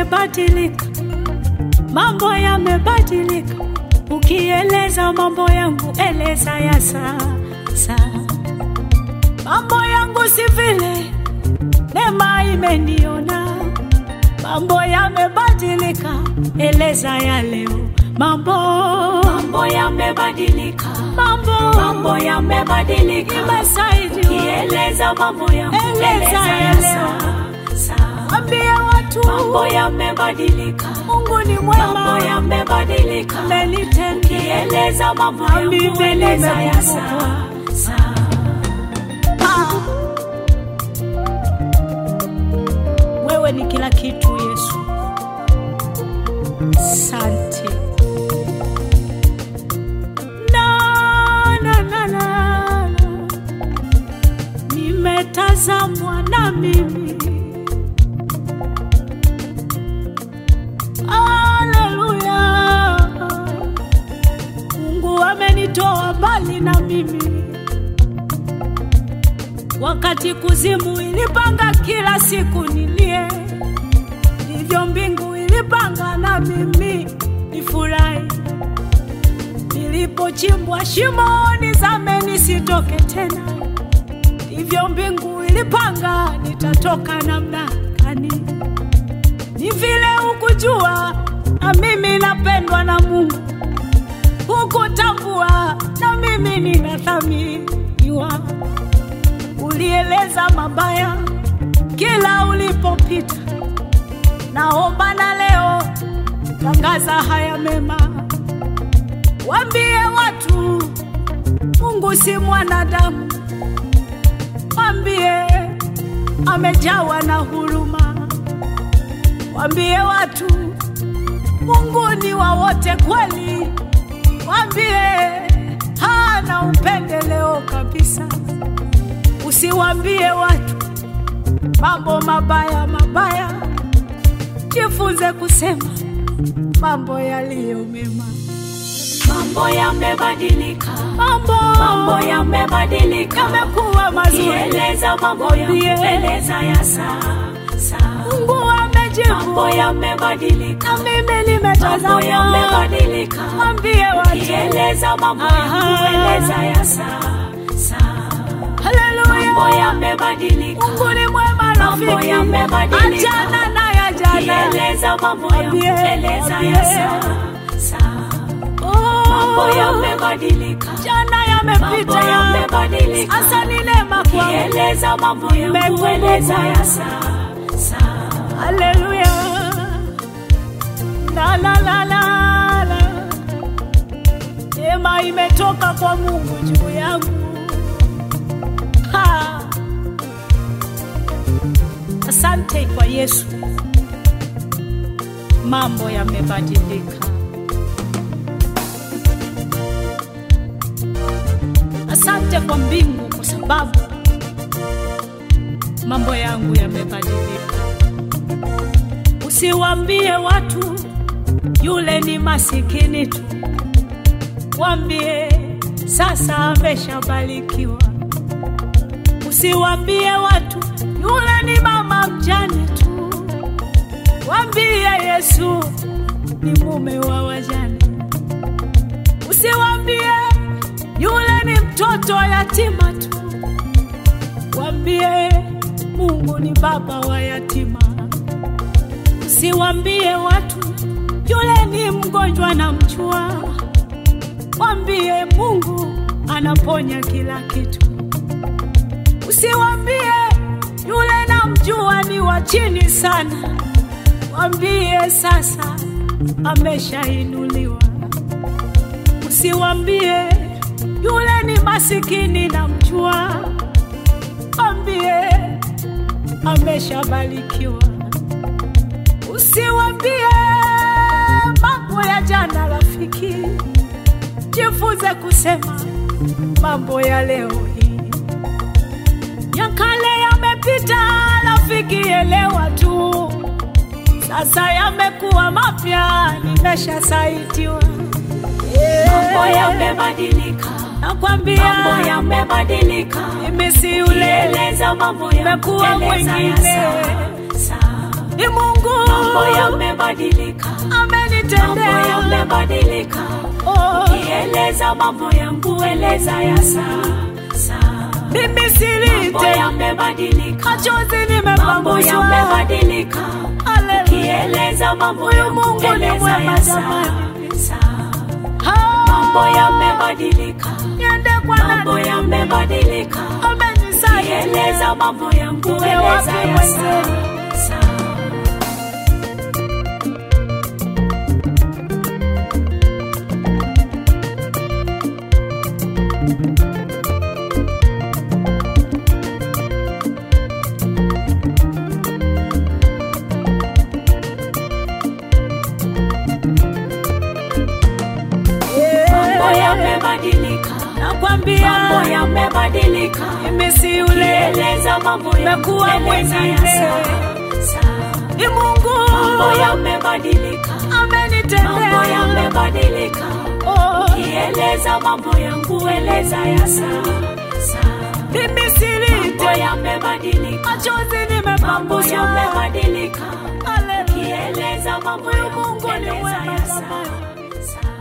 yamebadilika, mambo yamebadilika. Ukieleza mambo yangu, eleza ya sasa. Mambo yangu si vile neema imeniona, mambo yamebadilika, eleza ya leo. Mambo Mambo yamebadilika, mambo mambo yamebadilika. imesaidiwa, Kieleza mambo yangu, Eleza eleza ya ya leo. sasa. ambia watu Mambo yamebadilika, Mungu ni mambo mwema, yamebadilika. amenitendea Kieleza mambo Na mimi yangu, eleza ya nimekumbukwa. sasa. Ah. Wewe ni kila kitu Yesu, sante. Na, na, na, na, na. Nimetazamwa na mimi Haleluya. Mungu amenitoa mbali na mimi wakati kuzimu ilipanga kila siku nilie, ndivyo mbingu ilipanga na mimi nifurahi. Nilipochimbwa shimoni zame nisitoke tena, ndivyo mbingu ilipanga nitatoka namna gani. Ni vile hukujua na mimi napendwa na Mungu, hukutambua na mimi ninathaminiwa ulieleza mabaya kila ulipopita. Naomba na leo tangaza haya mema, waambie watu Mungu si mwanadamu, waambie amejawa na huruma, waambie watu Mungu ni wa wote kweli, waambie hana upendeleo kabisa. Usiwambie watu mambo mabaya mabaya, jifunze kusema mambo yaliyo mema. Mambo yamebadilika, Mambo mambo yamebadilika. yamekuwa mazuri, Kieleza mambo yangu, Mwambie. eleza ya sasa. Mungu amejibu, Mambo yamebadilika, na mimi mambo nimetazama. yamebadilika. Mwambie watu, Kieleza mambo yangu, Aha. eleza ya sasa. haleluya, Mambo yamebadilika, Mungu ni mwema Mambo rafiki, yamebadilika. achana na ya jana. kieleza mambo yangu, Mwambie, eleza ya mwambie. sasa. Mambo Oh, yamebadilika, jana mambo yamepita, yamebadilika. sasa ni neema kwangu. Kieleza mambo yangu, Nimekumbukwa. eleza ya sasa. Haleluya. La la la la la. Neema imetoka kwa Mungu juu yangu. Ha. Asante kwa Yesu. Mambo yamebadilika. Asante kwa mbingu kwa sababu mambo yangu yamebadilika. Usiwambie watu yule ni masikini tu, wambie sasa ameshabarikiwa. Usiwambie watu yule ni mama mjane tu, wambie Yesu ni mume wa wajane. Usiwambie yule ni mtoto yatima tu, wambie Mungu ni baba wa yatima. Usiwambie watu yule ni mgonjwa na mchua, wambie Mungu anaponya kila kitu. Usiwambie yule namjua ni wa chini sana, wambie sasa ameshainuliwa. Usiwambie yule ni masikini na mchua, wambie ameshabarikiwa. Usiwambie mambo ya jana, rafiki, jifunze kusema mambo ya leo hii. Ya kale yamepita, rafiki, elewa tu, sasa yamekuwa mapya, nimeshasaitiwa. Mambo yamebadilika, Nakwambia mambo yamebadilika. mimi si yule Kieleza mambo yangu, Nimekuwa eleza ya mwingine. sasa. ni Mungu mambo yamebadilika, mambo amenitendea. yamebadilika. Oh, Kieleza mambo yangu, eleza ya sasa. mimi Mambo silite yamebadilika, machozi mambo nimepanguswa. yamebadilika. Haleluya. Kieleza mambo Huyu yangu, Mungu ni eleza mwema ya jamani. sasa. Ah, Mambo yamebadilika, niende kwa mambo nani? yamebadilika. Amenisaidia. Kieleza mambo yangu, Uwe eleza wapi ya mwenzewe? sasa. Mambo yamebadilika, Nakwambia mambo yamebadilika. mimi si yule, Eleza mambo yangu, Nakuwa eleza ya mwingine. sasa. ni Mungu Mambo yamebadilika, mambo amenitendea. yamebadilika. Oh, Kieleza mambo yangu, eleza ya sasa. mimi Mambo silite yamebadilika, machozi mambo nimepanguswa. yamebadilika. Haleluya. Kieleza mambo Huyu yangu, Mungu ni eleza mwema ya jamani. sasa.